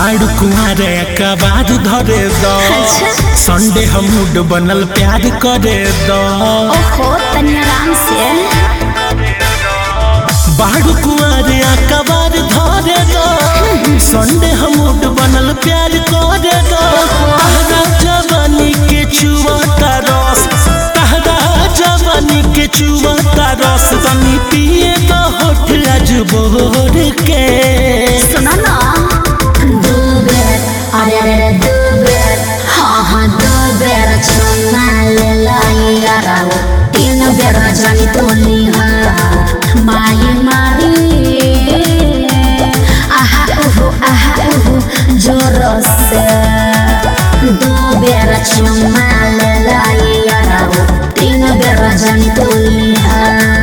बाड़ कुआरे कबार धरे दो अच्छा। संडे हम मूड बनल प्यार करे दो ओहो तनी आराम से बाड़ कुआरे कबार धरे दो संडे हम मूड बनल प्यार करे दो तहरा जवानी के चुवता रस तहरा जवानी के चुवता रस तनी पिए तो होठ आज बोर के सुनो ना दो बेर अरे अरे अरे दो बेर हाँ हाँ दो बेर चुना ले लाई यारा तीन बेर जानी तोली हाँ माई मारी आहा उहु आहा उहु जोर से दो बेर चुना ले लाई यारा तीन बेर जानी तोली हाँ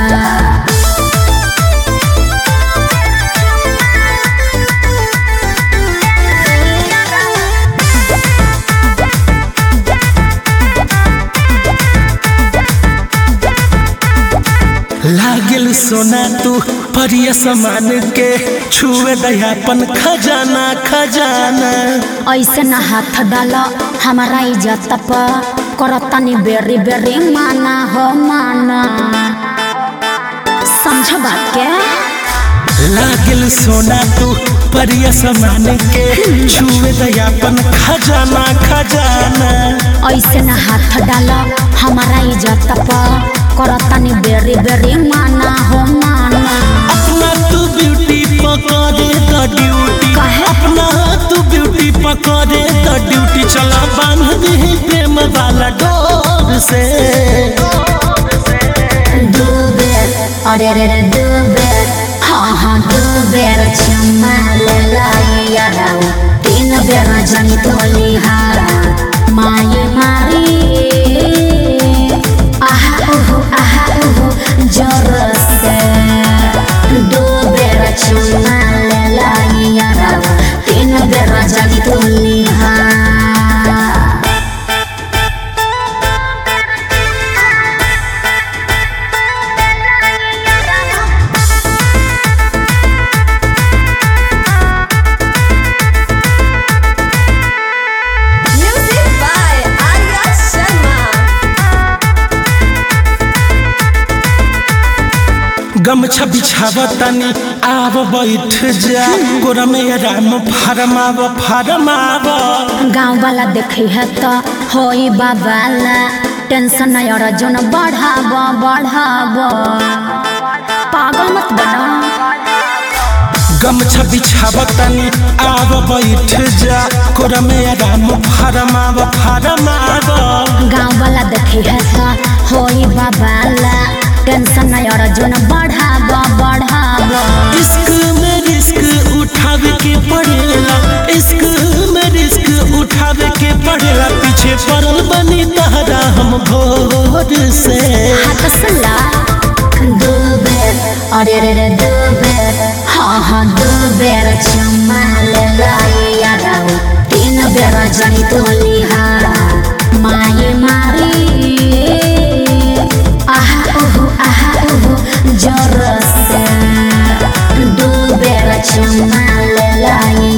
लागल सोना तू परिय समान के छुए दयापन खजाना खजाना ऐसे न हाथ डाल हमारा इज्जत पर करतनी बेरी बेरी माना हो माना समझ बात के लागल सोना तू परिय समान के छुए दयापन खजाना खजाना ऐसे न हाथ डाल हमारा इज्जत पर करतनी बेरी बेरी माना हो माना अपना तू ब्यूटी पकड़े द ड्यूटी काहे? अपना तू ब्यूटी पकड़े द ड्यूटी चला बांध दे प्रेम वाला डोर से दो बेर अरे अरे अरे दो बेर हाँ हाँ दो बेर चुम्मा ले लाई यारा तीन बेर जानी तोली हारा माये मारी आहा उहु आहा उहु जोर से दो बेर चुम्मा ले लाई यारा तीन बेर जानी तोली हारा Music by Arya Sharma. गमछा बिछावतनी आब बैठ जा गोरा में राम फरमाव फरमाव गाँव वाला देखे है तो होई बाबाला टेंशन नहीं और जोन बढ़ाब बढ़ाब पागल मत बना गमछा बिछावतनी आब बैठ जा गोरा में राम फरमाव फरमाव गाँव वाला देखे है तो होई बाबाला टेंशन नहीं और जोन बढ़ाब बढ़ाब इश्क में रिस्क उठावे के पड़ेला इश्क में रिस्क उठावे के पड़ेला पीछे पड़ल बनी तहरा हम भोर से हाथ सला दो बेर अरे रे रे दो बेर हाँ हाँ दो बेर चुम्मा ले लाई यारा तीन बेर जानी तोली हारा माये मारी आहा उहु आहा उहु जोर से दो बेर चुम्मा ले लाई